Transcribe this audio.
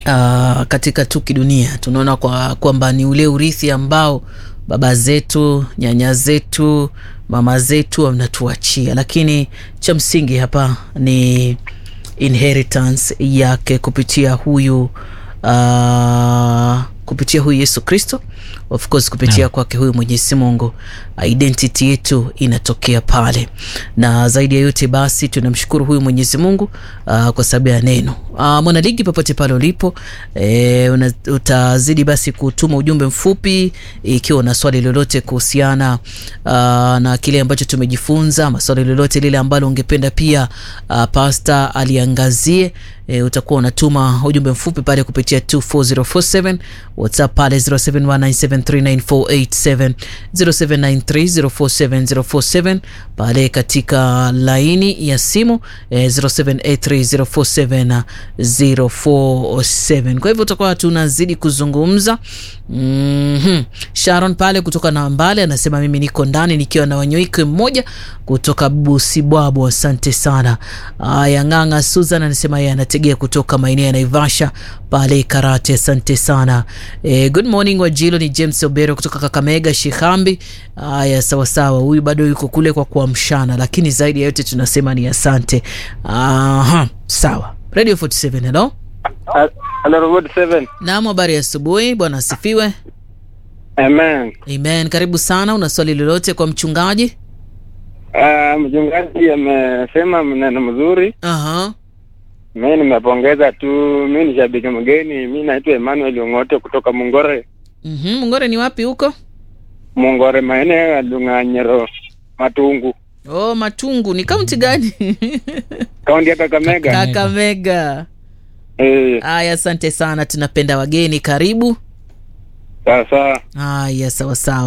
uh, katika tu kidunia tunaona kwa kwamba ni ule urithi ambao baba zetu nyanya zetu mama zetu wanatuachia lakini cha msingi hapa ni inheritance yake kupitia huyu uh, kupitia huyu yesu kristo of course kupitia kwake huyu mwenyezi mungu identity yetu inatokea pale na zaidi ya yote basi tunamshukuru huyu mwenyezi mungu uh, kwa sababu ya neno uh, mwanaligi popote pale ulipo e, una, utazidi basi kutuma ujumbe mfupi ikiwa una swali lolote kuhusiana uh, na kile ambacho tumejifunza maswali lolote lile ambalo ungependa pia uh, pasta aliangazie e, utakuwa unatuma ujumbe mfupi pale kupitia 24047 whatsapp pale 0719739487 0793047047 pale katika laini ya simu e, 0783047047 kwa hivyo utakuwa tunazidi kuzungumza mm-hmm. sharon pale kutoka na mbale anasema mimi niko ndani nikiwa na wanyoike mmoja kutoka busibwabo asante sana aya ng'ang'a susan anasema yeye anategea kutoka maeneo ya naivasha pale karate asante sana e, good morning wajilo ni james obero kutoka kakamega shihambi haya sawasawa huyu bado yuko kule kwa kuamshana lakini zaidi ya yote tunasema ni asante Aha, sawa radio 47 hello Hello, Robot 7. naam habari ya asubuhi bwana asifiwe Amen. amen karibu sana una swali lolote kwa mchungaji Uh, mchungaji amesema maneno mzuri. Aha. Mi nimepongeza tu. Mi ni shabiki mgeni. Mi naitwa Emmanuel Ong'ote kutoka Mungore. Mhm, mungore ni wapi huko Mungore, maeneo ya Dung'anyiro, Matungu, oh matungu ni kaunti gani kaunti ya Kakamega. kakamega Eh, haya asante sana tunapenda wageni karibu sasa haya sawasawa